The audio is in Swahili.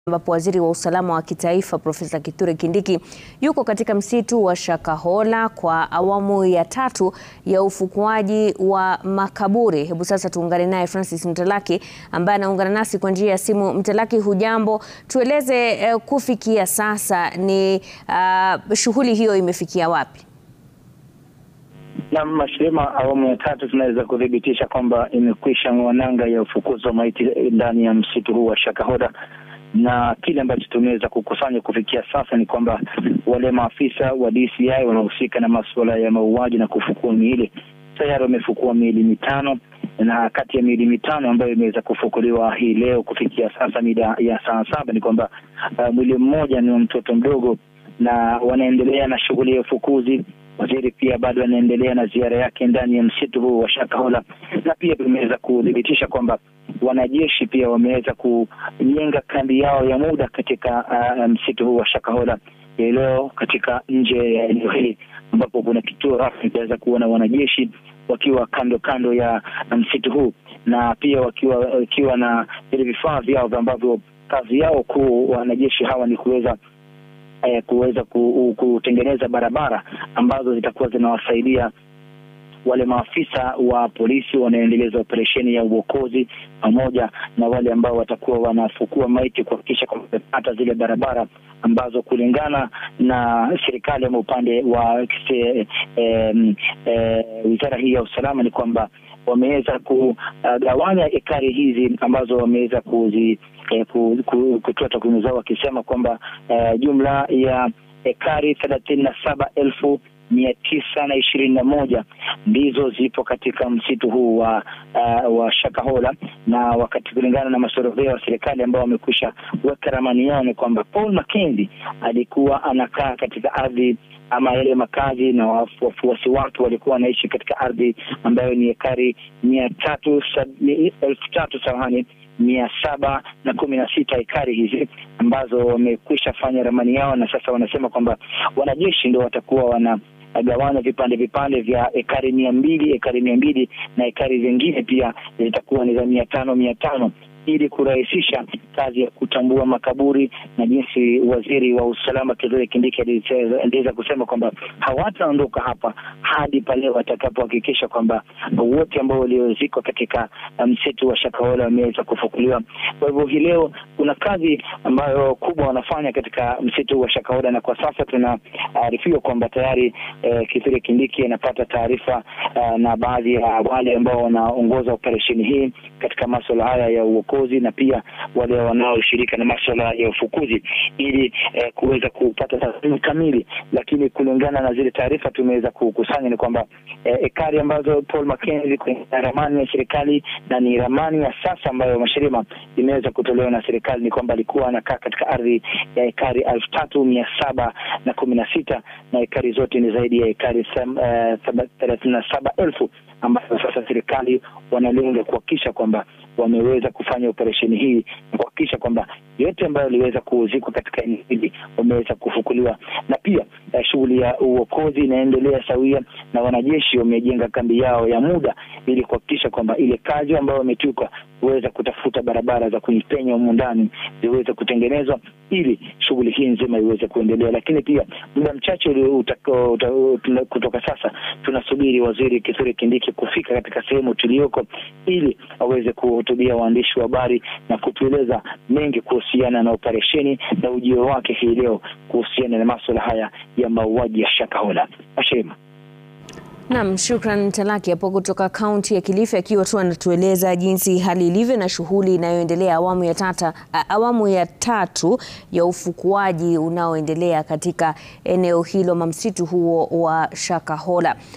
ambapo waziri wa usalama wa kitaifa Profesa Kithure Kindiki yuko katika msitu wa Shakahola kwa awamu ya tatu ya ufukuaji wa makaburi. Hebu sasa tuungane naye Francis Mtalaki ambaye anaungana nasi kwa njia ya simu. Mtalaki, hujambo? Tueleze eh, kufikia sasa ni uh, shughuli hiyo imefikia wapi? Na Mashirima, awamu ya tatu tunaweza kuthibitisha kwamba imekwisha ng'wananga ya ufukuzi wa maiti ndani ya msitu huu wa Shakahola na kile ambacho tumeweza kukusanya kufikia sasa ni kwamba wale maafisa wa DCI wanaohusika na masuala ya mauaji na kufukua miili tayari wamefukua miili mitano, na kati ya miili mitano ambayo imeweza kufukuliwa hii leo kufikia sasa mida ya saa saba ni kwamba uh, mwili mmoja ni wa mtoto mdogo, na wanaendelea na shughuli ya ufukuzi. Waziri pia bado anaendelea na ziara yake ndani ya msitu huu wa Shakahola, na pia tumeweza kuthibitisha kwamba wanajeshi pia wameweza kujenga kambi yao ya muda katika uh, msitu huu wa Shakahola leo katika nje ya eneo hili ambapo kuna kituo rasmi tunaweza kuona wanajeshi wakiwa kando kando ya msitu huu na pia wakiwa wakiwa na vile vifaa vyao ambavyo kazi yao kuu wanajeshi hawa ni kuweza eh, kuweza kutengeneza barabara ambazo zitakuwa zinawasaidia wale maafisa wa polisi wanaoendeleza operesheni ya uokozi pamoja na wale ambao watakuwa wanafukua maiti kuhakikisha kwamba wamepata zile barabara ambazo kulingana na serikali ama upande wa eh, eh, wizara hii ya usalama ni kwamba wameweza kugawanya ekari hizi ambazo wameweza kuzi eh, kutoa takwimu zao wakisema kwamba eh, jumla ya ekari thelathini na saba elfu mia tisa na ishirini na moja ndizo zipo katika msitu huu wa uh, wa Shakahola, na wakati kulingana na masorovea wa serikali ambao wamekwisha weka ramani yao ni kwamba Paul Mackenzie alikuwa anakaa katika ardhi ama yale makazi na wafuasi wake walikuwa wanaishi katika ardhi ambayo ni ekari mia tatu elfu tatu samahani mia saba na kumi na sita ekari hizi ambazo wamekwisha fanya ramani yao, na sasa wanasema kwamba wanajeshi ndio watakuwa wana gawanya vipande vipande vya ekari mia mbili ekari mia mbili na ekari zingine pia zitakuwa ni za mia tano mia tano ili kurahisisha kazi ya kutambua makaburi na jinsi waziri wa usalama Kithure Kindiki aliweza kusema kwamba hawataondoka hapa hadi pale watakapohakikisha kwamba wote ambao waliozikwa katika msitu wa Shakahola wameweza kufukuliwa. Kwa hivyo hii leo kuna kazi ambayo kubwa wanafanya katika msitu wa Shakahola, na kwa sasa tunaarifiwa kwamba tayari eh, Kithure Kindiki anapata taarifa uh, na baadhi ya wale ambao wanaongoza operesheni hii katika masuala haya ya uokozi na pia wale wanaoshirika na maswala ya ufukuzi ili eh, kuweza kupata tathmini kamili, lakini kulingana na zile taarifa tumeweza kukusanya ni kwamba eh, ekari ambazo Paul Mackenzie kwenye ramani ya serikali na ni ramani ya sasa ambayo Mashirima imeweza kutolewa na serikali ni kwamba alikuwa anakaa katika ardhi ya ekari elfu tatu mia saba na kumi na sita na ekari zote ni zaidi ya ekari thelathini na saba elfu ambayo sasa serikali wanalenga kuhakikisha kwamba wameweza kufanya operesheni hii na kuhakikisha kwamba yote ambayo waliweza kuzikwa katika eneo hili wameweza kufukuliwa, na pia uh, shughuli ya uokozi inaendelea sawia, na wanajeshi wamejenga kambi yao ya muda ili kuhakikisha kwamba ile kazi ambayo wametuka kuweza kutafuta barabara za kuipenya humu ndani ziweze kutengenezwa ili shughuli hii nzima iweze kuendelea. Lakini pia muda mchache kutoka sasa tunasubiri waziri Kithure Kindiki kufika katika sehemu tuliyoko ili aweze kuhutubia waandishi wa habari na kutueleza mengi kuhusiana na operesheni na ujio wake hii leo kuhusiana na masuala haya ya mauaji ya Shakahola. Mashirima. Naam, shukran Mtalaki hapo kutoka kaunti ya Kilifi akiwa tu anatueleza jinsi hali ilivyo na shughuli inayoendelea awamu ya tata, awamu ya tatu ya ufukuaji unaoendelea katika eneo hilo, msitu huo wa Shakahola.